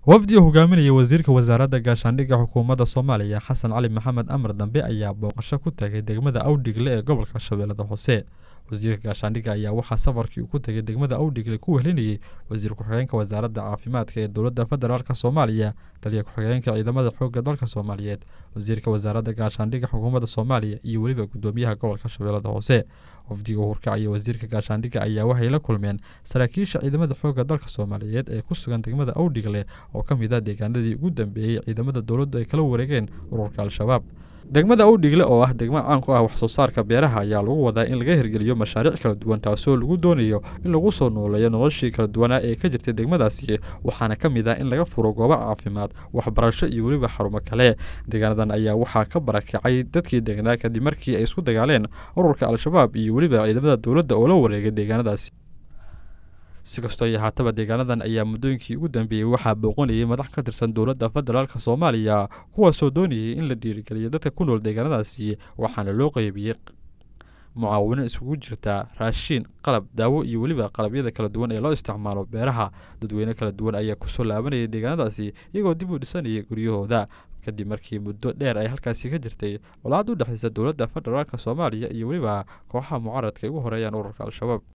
wafdi uu hogaaminaya wasiirka wasaaradda gaashaandhigga xukuumadda soomaaliya xasan cali maxamed amar dambe ayaa booqasho ku tagay degmada awdhigle ee gobolka shabeellada hoose wasiirka gaashaandhigga ayaa waxaa safarkii uu ku tegay degmada awdhigle ku wehelinayey wasiir ku-xigeenka wasaaradda caafimaadka ee dowladda federaalk soomaaliya taliya ku-xigeenka ciidamada xoogga dalka soomaaliyeed wasiirka wasaaradda gaashaandhigga xukuumadda soomaaliya iyo weliba gudoomiyaha gobolka shabeellada hoose wafdiga hurkacaya wasiirka gaashaandhigga ayaa waxay la kulmeen saraakiisha ciidamada xoogga dalka soomaaliyeed ee ku sugan degmada awdhigle oo ka mid ah deegaanadii ugu dambeeyey ciidamada dowladdu ay kala wareegeen ururka al-shabaab degmada awdhigle oo ah degmo caan ku ah wax soo saarka beeraha ayaa lagu wadaa in laga hirgeliyo mashaariic kala duwan taasoo lagu doonayo in lagu soo nooleeyo noloshii kala duwanaa ee ka jirtay degmadaasi waxaana ka mid ah in laga furo goobo caafimaad waxbarasho iyo weliba xarumo kale deegaanadan ayaa waxaa ka barakacay dadkii degnaa kadib markii ay isku dagaaleen ururka al-shabaab iyo weliba ciidamada dowladda oo la wareegay deegaanadaasi si kastoo iyo haataba deegaanadan ayaa muddooyinkii ugu dambeeyey waxaa booqanayay madax ka tirsan dowladda federaalk soomaaliya kuwaasoo doonayay in la dhiirigeliyo dadka ku nool deegaanadaasi waxaana loo qeybiyey mucaawino isugu jirta raashiin qalab daawo iyo weliba qalabyada kala duwan ee loo isticmaalo beeraha dadweyne kala duwan ayaa kusoo laabanayay deegaanadaasi iyagoo dib u dhisanayay guryahooda kadib markii muddo dheer ay halkaasi ka jirtay colaad u dhexaysa dowladda federaalk soomaaliya iyo weliba kooxaha mucaaradka ay ugu horeeyaan ururka al-shabaab